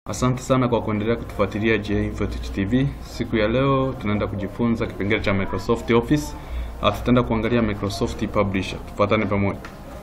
Asante sana kwa kuendelea kutufuatilia J Infotech TV. Siku ya leo tunaenda kujifunza kipengele cha Microsoft Office. Uh, tutaenda kuangalia Microsoft Publisher. Tufuatane pamoja.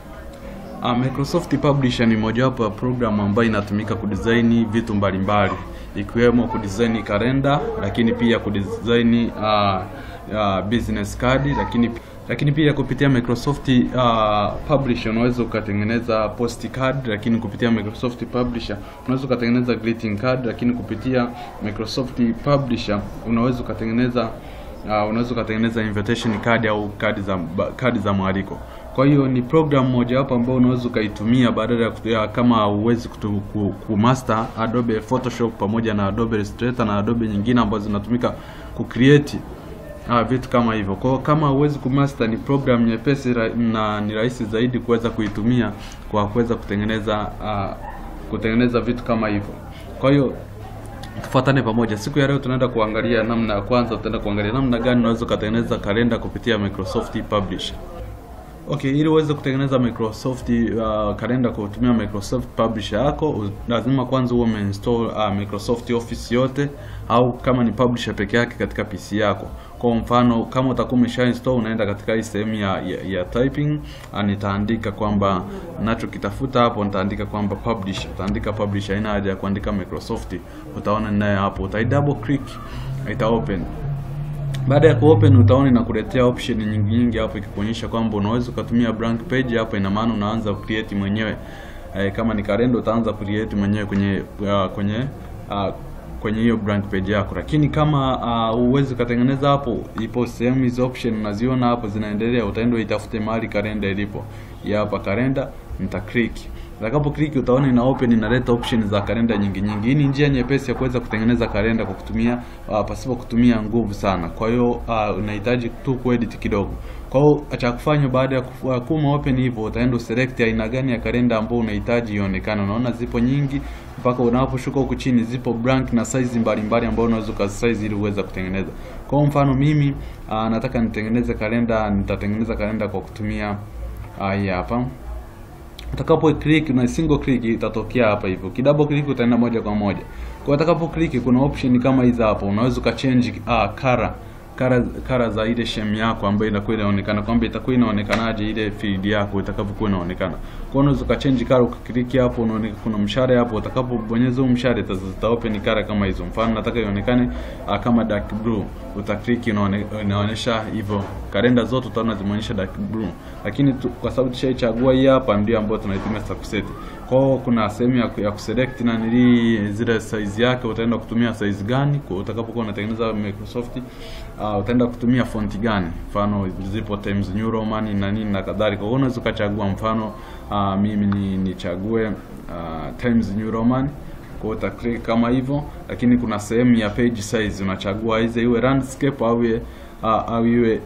Uh, Microsoft Publisher ni mojawapo ya programu ambayo inatumika kudesign vitu mbalimbali ikiwemo kudesign kalenda, lakini pia kudesign uh, uh, business card, lakini lakini pia kupitia Microsoft uh, Publisher unaweza ukatengeneza post card, lakini kupitia Microsoft Publisher unaweza ukatengeneza greeting card, lakini kupitia Microsoft Publisher unaweza ukatengeneza uh, unaweza ukatengeneza invitation card au kadi za kadi za mwaliko. Kwa hiyo ni program mojawapo ambayo unaweza ukaitumia badala ya kutumia kama huwezi ku, ku master Adobe Photoshop pamoja na Adobe Illustrator na Adobe nyingine ambazo zinatumika ku create Ah, vitu kama hivyo. Kwa hiyo kama huwezi kumaster, ni program nyepesi na ni rahisi zaidi kuweza kuitumia kwa kuweza kutengeneza uh, kutengeneza vitu kama hivyo. Kwa hiyo tufuatane pamoja. Siku ya leo tunaenda kuangalia namna ya kwanza, tutaenda kuangalia namna gani unaweza kutengeneza kalenda kupitia Microsoft Publisher. Okay, ili uweze kutengeneza Microsoft uh, kalenda kwa kutumia Microsoft Publisher yako lazima kwanza uwe umeinstall uh, Microsoft Office yote au kama ni Publisher peke yake katika PC yako. Kwa mfano kama utakuwa umesha install unaenda katika hii sehemu ya, ya, ya typing uh, nitaandika kwamba ninachokitafuta hapo nitaandika kwamba Publisher. Utaandika Publisher, haina haja ya kuandika Microsoft. Utaona ninaye hapo. Utai double click ita open. Baada ya kuopen utaona inakuletea option nyingi nyingi hapo ikikuonyesha kwamba unaweza ukatumia blank page hapo, ina maana unaanza create mwenyewe. E, kama ni kalenda utaanza create mwenyewe kwenye uh, kwenye uh, kwenye hiyo blank page yako, lakini kama uwezi uh, ukatengeneza hapo, ipo sehemu hizo option unaziona hapo zinaendelea, utaenda uitafute mahali kalenda ilipo. Ya hapa kalenda nita click Utakapo click utaona ina open inaleta option za kalenda nyingi nyingi. Hii ni njia nyepesi ya kuweza kutengeneza kalenda kwa kutumia uh, pasipo kutumia nguvu sana. Kwa hiyo uh, unahitaji tu kuedit kidogo. Kwa hiyo cha kufanya baada ya kuma open hivyo utaenda uselect aina gani ya kalenda ambayo unahitaji ionekane. Unaona zipo nyingi mpaka unaposhuka huku chini zipo blank na size mbalimbali ambayo unaweza ukasize ili uweze kutengeneza. Kwa mfano mimi uh, nataka nitengeneze kalenda, nitatengeneza kalenda kwa kutumia uh, hii hapa utakapo click na single click itatokea hapa hivyo. Kidouble click utaenda moja kwa moja. Kwa utakapo click kuna option kama hizi hapo. Unaweza ukachange ah, color kara kara za ile shame yako ambayo inakuwa inaonekana kwamba itakuwa inaonekanaje ile field yako itakapokuwa inaonekana. Kwa unaweza ukachange color ukiklik hapo unaona kuna mshale hapo utakapobonyeza huo mshale ita open color kama hizo. Mfano nataka ionekane uh, kama dark blue. Utaklik inaonyesha hivyo. Kalenda zote utaona zimeonyesha dark blue. Lakini tu, kwa sababu tushaichagua hii hapa ndio ambayo tunaitumia sasa kuset. Kwa hiyo kuna sehemu ya, ya kuselect na nili zile size yake utaenda kutumia size gani kwa utakapokuwa unatengeneza Microsoft uh, utaenda kutumia font gani, mfano zipo Times New Roman na nini na kadhalika. Kwa hiyo unaweza ukachagua mfano uh, mimi ni nichague uh, Times New Roman kwa uta click kama hivyo, lakini kuna sehemu ya page size unachagua ize iwe landscape au iwe uh, au iwe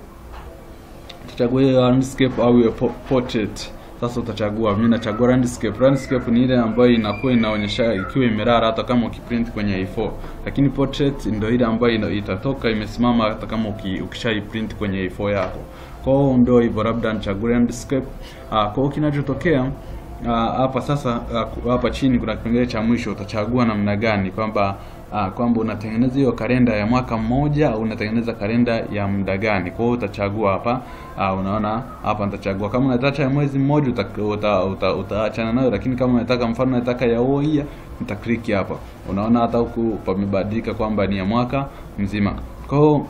tuchague landscape au iwe portrait. Sasa utachagua, mimi nachagua landscape. Landscape ni ile ambayo inakuwa inaonyesha ikiwa imerara hata kama ukiprint kwenye A4, lakini portrait ndio ile ambayo itatoka imesimama hata kama ukishaiprint kwenye A4 yako. Kwa hiyo ndio hivyo, labda nichague landscape. Ah, kwa hiyo kinachotokea hapa sasa, hapa chini kuna kipengele cha mwisho, utachagua namna gani kwamba Ah, kwamba unatengeneza hiyo kalenda ya mwaka mmoja au unatengeneza kalenda ya muda gani. Kwa hiyo utachagua hapa. Ah, unaona hapa nitachagua kama unataka ya mwezi mmoja utaachana uta, uta, uta nayo, lakini kama unataka mfano unataka ya year nita click hapa. Unaona hata huku pamebadilika kwamba ni ya mwaka mzima. Kwa hiyo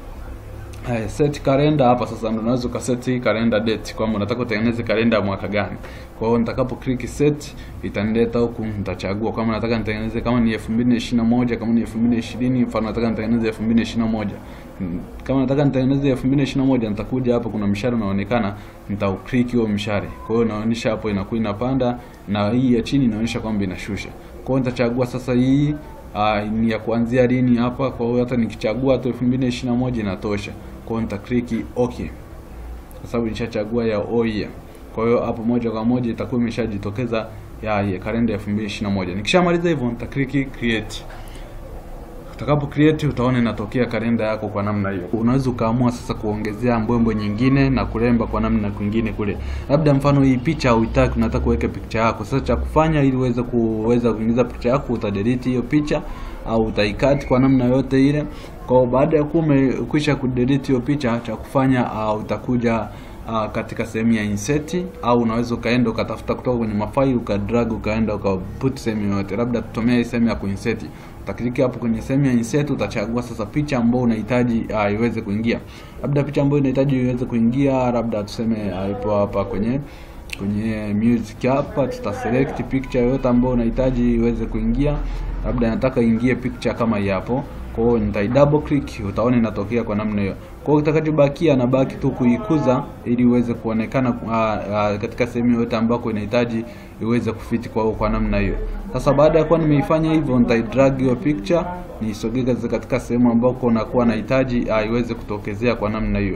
Hai, set kalenda hapa sasa ndio unaweza ukaset hii kalenda date kwamba unataka utengeneze kalenda ya mwaka gani. Kwa hiyo nitakapo click set itanileta huku, nitachagua kama nataka nitengeneze kama ni 2021 kama ni 2020, mfano nataka nitengeneze 2021. Kama nataka nitengeneze 2021 nitakuja hapa, kuna mshale unaonekana, nitau-click huo mshale. Kwa hiyo inaonyesha hapo inakuwa inapanda na hii ya chini inaonyesha kwamba inashusha. Kwa hiyo nitachagua sasa hii Uh, ni ya kuanzia lini hapa. Kwa hiyo hata nikichagua tu 2021 inatosha. Kwa hiyo nita click okay, kwa sababu nishachagua ya all year. Kwa hiyo hapo moja kwa moja itakuwa imeshajitokeza ya, ya kalenda ya 2021. Nikishamaliza hivyo nita click create. Utakapo create utaona inatokea kalenda yako kwa namna hiyo. Unaweza ukaamua sasa kuongezea mbwembo nyingine na kuremba kwa namna kwingine kule. Labda mfano hii picha huitaki, unataka kuweka picha yako. Sasa cha kufanya ili uweze kuweza kuingiza picha yako, utadelete hiyo picha au utaikati kwa namna yote ile. Kwa baada ya kuwa umekwisha kudelete hiyo picha, cha kufanya uh, utakuja uh, katika sehemu ya insert au unaweza ukaenda ukatafuta kutoka kwenye mafaili ukadrag ukaenda ukaput sehemu yoyote, labda tutumia hii sehemu ya kuinsert. Utakliki hapo kwenye sehemu ya insert, utachagua sasa picha ambayo unahitaji uh, iweze kuingia, labda picha ambayo unahitaji iweze kuingia, labda tuseme uh, ipo hapa kwenye kwenye music hapa, tuta select picture yoyote ambayo unahitaji iweze kuingia, labda nataka ingie picture kama hii hapo kwa hiyo nitai double click, utaona inatokea kwa namna hiyo. Kwa hiyo kitakachobakia nabaki tu kuikuza ili iweze kuonekana uh, uh, katika sehemu yote ambako inahitaji iweze kufiti kwa kwa namna hiyo. Sasa baada ya kuwa nimeifanya hivyo, nitai drag hiyo picture niisogeze katika sehemu ambako nakuwa nahitaji uh, iweze kutokezea kwa namna hiyo.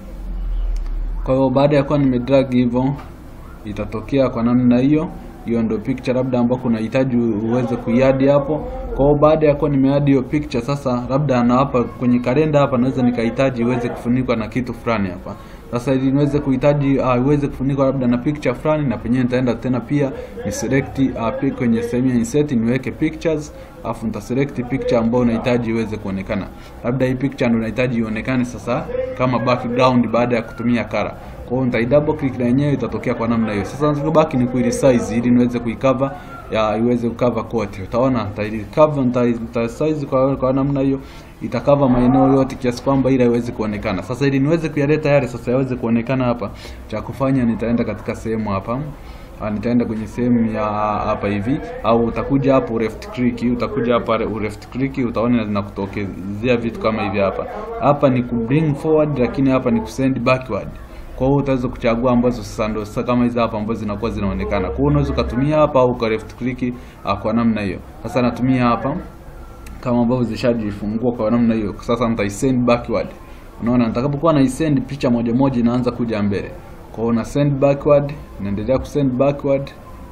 Kwa hiyo baada ya kuwa nimedrag hivyo itatokea kwa namna hiyo hiyo ndio picture labda ambako unahitaji uweze kuiadi hapo. Kwa hiyo baada ya kuwa nimeadi hiyo picture sasa, labda na hapa kwenye kalenda hapa naweza nikahitaji iweze kufunikwa na kitu fulani hapa. Sasa ili niweze kuhitaji uh, iweze kufunikwa labda na picture fulani, na penyewe nitaenda tena pia ni select uh, kwenye sehemu ya insert niweke pictures, afu nita select picture ambayo unahitaji iweze kuonekana. Labda hii picture ndio unahitaji ionekane sasa kama background baada ya kutumia color. Kwa hiyo nitai double click na yenyewe itatokea kwa namna hiyo. Sasa nachobaki ni kuiresize ili niweze kuicover ya iweze kucover kote. Utaona nitaicover nita size kwa kwa namna hiyo itakava maeneo yote kiasi kwamba ile iweze kuonekana. Sasa ili niweze kuyaleta yale sasa yaweze kuonekana hapa, cha kufanya nitaenda katika sehemu hapa Ah, nitaenda kwenye sehemu ya hapa hivi, au utakuja hapo left click, utakuja hapa left click, utaona zinakutokezea vitu kama hivi hapa. Hapa ni ku bring forward, lakini hapa ni ku send backward. Kwa hiyo utaweza kuchagua ambazo sasa ndio sasa kama hizi hapa ambazo zinakuwa zinaonekana. Kwa hiyo unaweza ukatumia hapa au ka left click ah, kwa namna hiyo. Sasa natumia hapa kama ambavyo zishajifungua kwa namna hiyo. Sasa nitai send backward. Unaona, nitakapokuwa na send picha moja moja inaanza kuja mbele. Kwa hiyo na send backward, naendelea ku send backward.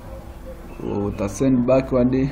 Uta send backward.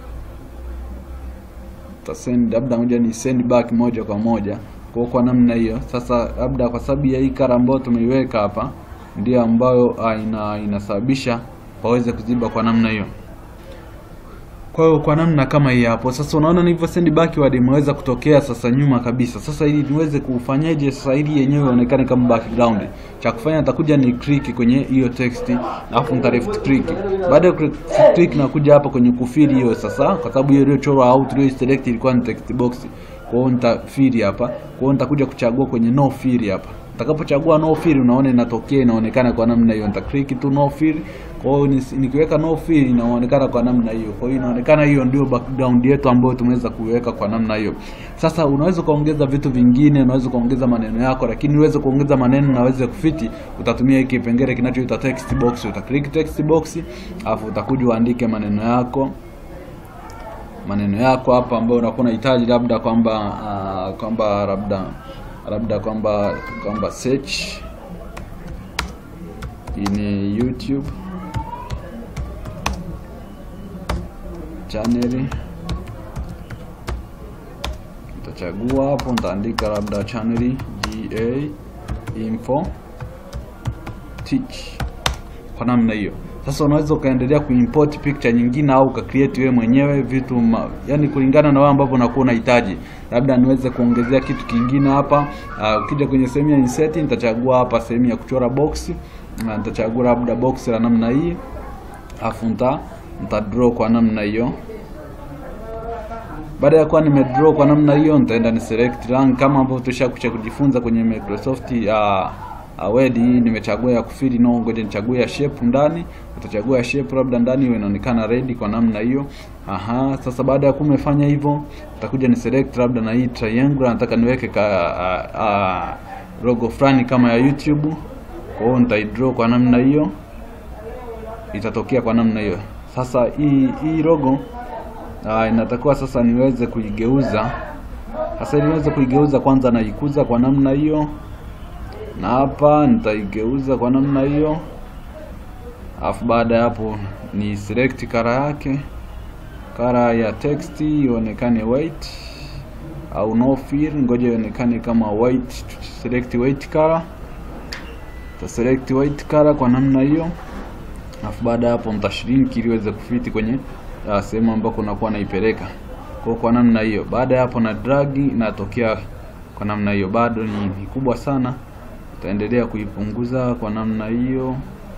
Uta send labda moja ni send back moja kwa moja. Kwa kwa namna hiyo. Sasa labda kwa sababu ya hii kara ambayo tumeiweka hapa ndio ambayo ah, ina inasababisha waweze kuziba kwa namna hiyo. Kwa hiyo kwa namna kama hii hapo. Sasa unaona nilivyo send backward imeweza kutokea sasa nyuma kabisa. Sasa ili niweze kufanyaje sasa ili yenyewe ionekane kama background. Cha kufanya nitakuja ni click kwenye hiyo text alafu nita left click. Baada ya left click na kuja hapa kwenye kufili hiyo sasa kwa sababu hiyo iliyochorwa au tulio select ilikuwa ni text box. Kwa hiyo nitafili hapa. Kwa hiyo nitakuja kuchagua kwenye no fill hapa. Utakapochagua no fill unaona inatokea inaonekana kwa namna hiyo. Nita click tu no fill. Kwa hiyo nikiweka no fill inaonekana kwa namna hiyo. Kwa hiyo inaonekana hiyo ndio background yetu ambayo tumeweza kuiweka kwa namna hiyo. Sasa unaweza kuongeza vitu vingine, unaweza kuongeza maneno yako, lakini uweze kuongeza maneno na uweze kufiti, utatumia hiki kipengele kinachoitwa text box. Uta click text box, afu utakuja uandike maneno yako maneno yako hapa ambayo unakuwa unahitaji labda kwamba uh, kwamba labda labda kwamba kwamba search ini YouTube channel nitachagua hapo, nitaandika labda channel ga info teach kwa namna hiyo. Sasa unaweza ukaendelea kuimport picture nyingine au uka create wewe mwenyewe vitu ma, yani kulingana na wewe ambavyo unakuwa unahitaji. Labda niweze kuongezea kitu kingine hapa. Uh, ukija kwenye sehemu ya insert nitachagua hapa sehemu ya kuchora box. Na nitachagua labda box la namna hii. Afu nita nita draw kwa namna hiyo. Baada ya kuwa nime draw kwa namna hiyo, nitaenda ni select rank kama ambavyo tushakucha kujifunza kwenye Microsoft uh, Word hii nimechagua ya kufili no, ngoja nichague ya shape ndani. Utachagua ya shape labda ndani iwe inaonekana red kwa namna hiyo. Aha, sasa baada ya kumefanya hivyo, utakuja ni select labda na hii triangle, nataka niweke ka a, a, logo fulani kama ya YouTube. Kwa hiyo nitai draw kwa namna hiyo, itatokea kwa namna hiyo. Sasa hii hii logo ah, inatakiwa sasa niweze kuigeuza. Sasa ili niweze kuigeuza, kwanza naikuza kwa namna hiyo na hapa nitaigeuza kwa namna hiyo, alafu baada ya hapo ni select kara yake, kara ya text ionekane white. au no fill, ngoja ionekane kama white. Select white color, ta select white color kwa namna hiyo, alafu baada ya hapo mtashrink ili iweze kufiti kwenye uh, sehemu ambako unakuwa naipeleka kwa kwa namna hiyo. Baada ya hapo na drag inatokea kwa namna hiyo, bado ni, ni kubwa sana, utaendelea kuipunguza kwa namna hiyo.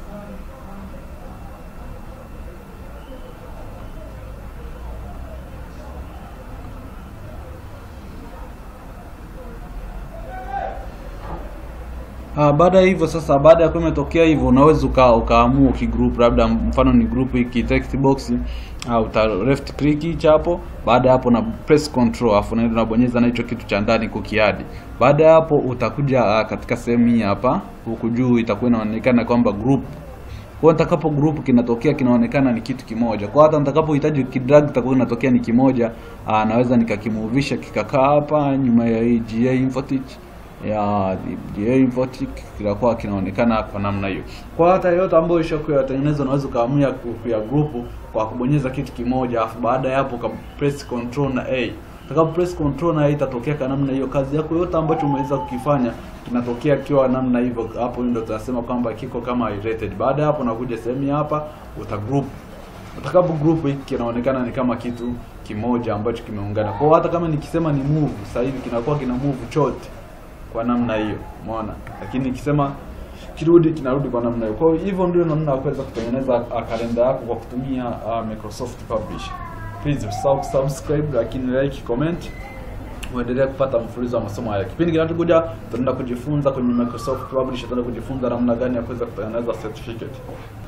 Ah, baada ya hivyo sasa, baada ya kuwa imetokea hivyo, unaweza uka, ukaamua ukigroup, labda mfano ni group hiki text box au uta left click hicho hapo. Baada ya hapo na press control, afu unaenda unabonyeza na hicho kitu cha ndani kukiadi. Baada ya hapo utakuja uh, katika sehemu hii hapa huku juu itakuwa inaonekana kwamba group kwa nitakapo group kinatokea kinaonekana ni kitu kimoja. Kwa hata nitakapohitaji kidrag itakuwa inatokea ni kimoja. Aa, naweza nikakimuvisha kikakaa hapa nyuma ya hii GA Infotech ya GA Infotech kinakuwa kinaonekana kwa namna hiyo. Kwa hata yote ambayo ishakuwa yatengenezwa unaweza ukaamua kuya group kwa kubonyeza kitu kimoja, afu baada ya hapo ka press control na A. Utakapo press control na A itatokea kwa namna hiyo. Kazi yako yote ambacho umeweza kukifanya kinatokea kiwa namna hivyo. Hapo ndio tunasema kwamba kiko kama rated. Baada ya hapo nakuja sehemu hapa uta group. Utakapo group hiki kinaonekana ni kama kitu kimoja ambacho kimeungana. Kwa hiyo hata kama nikisema ni move, sasa hivi kinakuwa kina move chote kwa namna hiyo. Umeona? Lakini nikisema kirudi kinarudi kwa namna hiyo. Kwa hiyo hivyo ndio namna ya kuweza kutengeneza uh, kalenda yako kwa kutumia uh, Microsoft Publisher. Please usisahau subscribe, lakini like, comment uendelee kupata mfululizo wa masomo haya. Kipindi kinachokuja tutaenda kujifunza kwenye Microsoft Publisher, tutaenda kujifunza namna gani ya kuweza kutengeneza certificate.